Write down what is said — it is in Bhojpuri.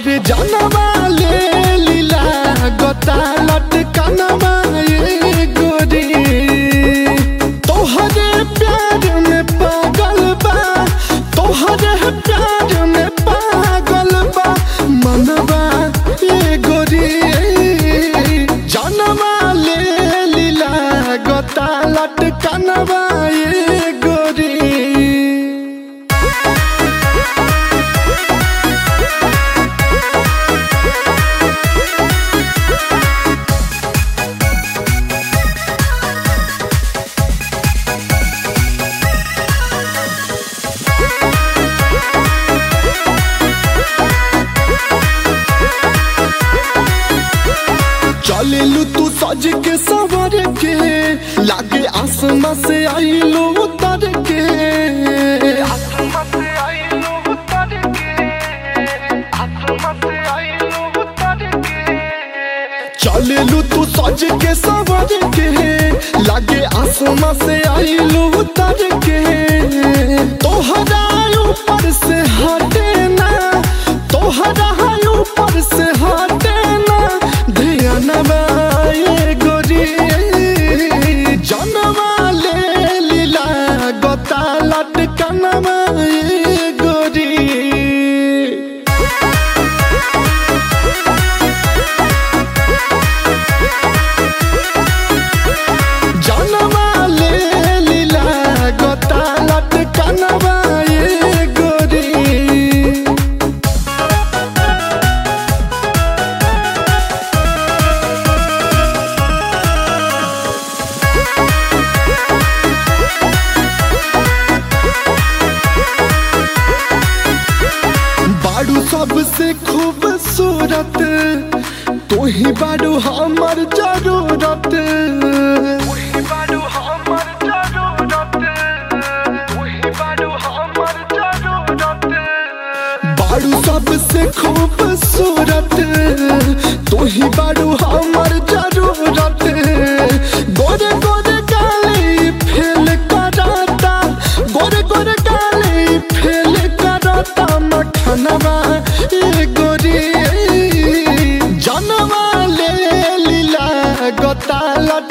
अरे जानवा ले लीला गोता लटकनवा ये गोरी तोहरे प्यार में पागल बा तोहरे प्यार में पागल बा मनवा ये गोरी जानवा ले लीला गोता लटकनवा ये गोरी चलेलू तू सज के सवर के लागे आसमां से आईलो उतर के चलेलू तू सज के सवर के लागे आसमां से आईलो उतर के तोहरा ऊपर से हटे ना तोहरा ऊपर से हटे ना ध्यानवा ये गोरी जनवा ले लीला गोता लटकनवा ये गोरी जनवा ले लीला गोता लटकनवा ये गोरी बाड़ू सबसे खूबसूरत तू ही बाड़ू हमर जरूरत बाड़ू सबसे खूबसूरत तू ही बाड़ू हमर जरूरत गोरे गोरे गाली फेल कराता गोरे गोरे गाली फेल कराता मखनवा ए गोरी जनवा ले लीला गोता